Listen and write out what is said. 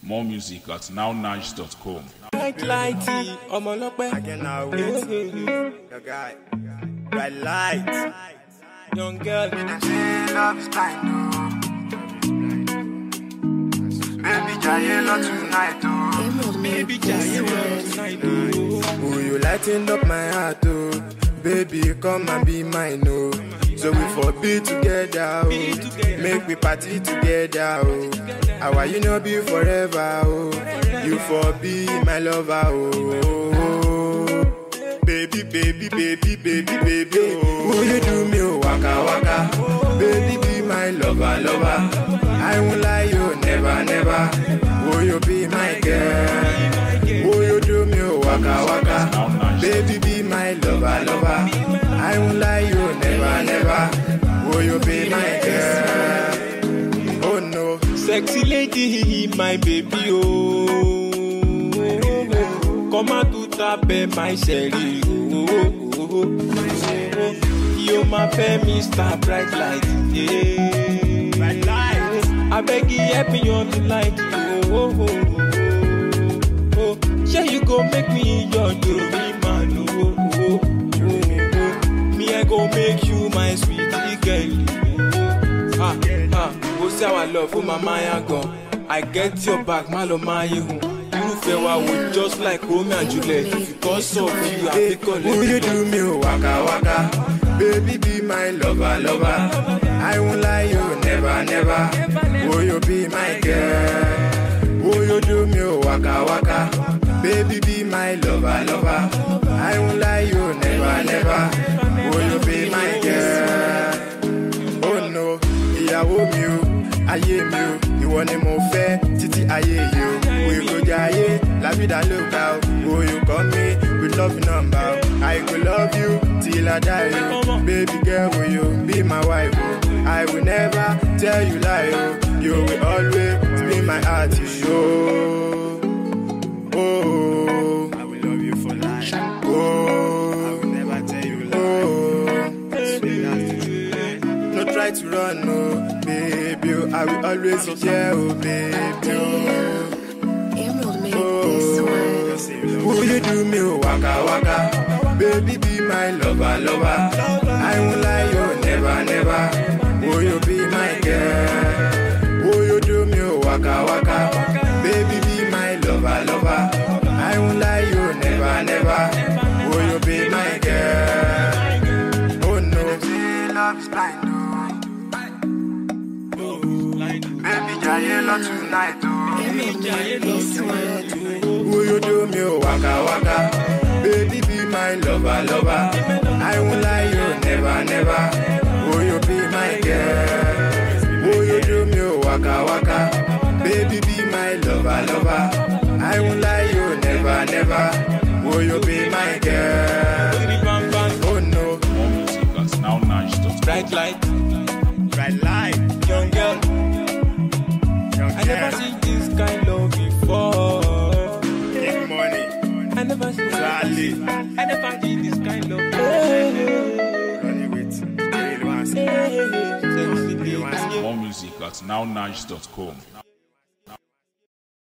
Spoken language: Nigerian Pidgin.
More music at nownice.com. Light lighty, ọmọ ọlọ́pẹ́. Again now with your guy. Red light. Young girl. Them say love is blind, oh. Baby, jaye love tonight, oh. Baby, jaye well tonight, oh. Who you lighting up my heart, oh. Baby, come and be mine, oh. So we for be together, oh. Make we party together, oh. How you know be forever, oh. You for be my lover, oh. Baby, baby, baby, baby, baby, oh. Who you do me, oh, waka waka. Baby, be my lover, lover. I won't lie, you never, never. Will you be my girl? Will you do me, oh, waka waka. Baby, be my lover, lover. I won't lie, you never, never. Will you be my girl? Oh no. Sexy lady, my baby, oh. Come out to taper my sherry, oh. oh, oh, oh. You my fẹ́ Mr. Bright Light, yeah. Bright light. I beg you help me on the light, oh. oh, oh, oh, oh. Sure you go make me your jewelry man, oh. oh, oh, oh. Me I go make you my sweetie girl, ah ah. Ó sí our love fún mama ya gan. I get your back, má lọ máa yé hun. Irúfẹ́ wa wò just like Romeo and Juliet. Because of you, I Hey, pick on will you do me oh, waka waka? Baby, be my lover, lover. I won't lie, you never, never. Will you be my girl? Will you do me oh, waka waka? Baby, be my lover, lover. I won't lie, you never, never. Will you be my girl? Oh no, ìyàwó mi o, ayé mi o, ìwọ ni mo fẹ́ títí ayé yìí o. We go jayé, lábìdá ló ga o. Will you come me with love number o? I go love you till I die o. Baby girl, will you be my wife o? I will never tell you lie o. You will always be my heart o. Oh, I will love you for life. Oh, I will never tell you lie. Oh, sweet as the truth. No try to run, no, baby. Oh, I will always be there, oh, baby. Oh, Emerald made this one. Will you do me, oh, waka waka? Baby, be my lover, lover. I won't lie, you never, never. Will you be my girl? Will you do me, oh, waka waka? Baby, be my lover, lover. I won't lie, you never, never. Will you be my girl? Oh no. Them say love is blind, oh. Baby, jaye love tonight, oh. Emerald made this one. Will you do me oh, waka waka? Baby, be my lover, lover. I won't lie, you never, never. Will you be my girl? Will you do me oh, waka waka? Baby, be my lover, lover. I won't lie, you never, never. Will you be my girl? Bang, bang. Oh no. More music at nownice.com. Bright light, Red light. young girl. Young I never seen this kind love before. Big money. I never seen Charlie. I never seen this kind love. Running with. Real ones. Sexy lady. More music at nownice.com.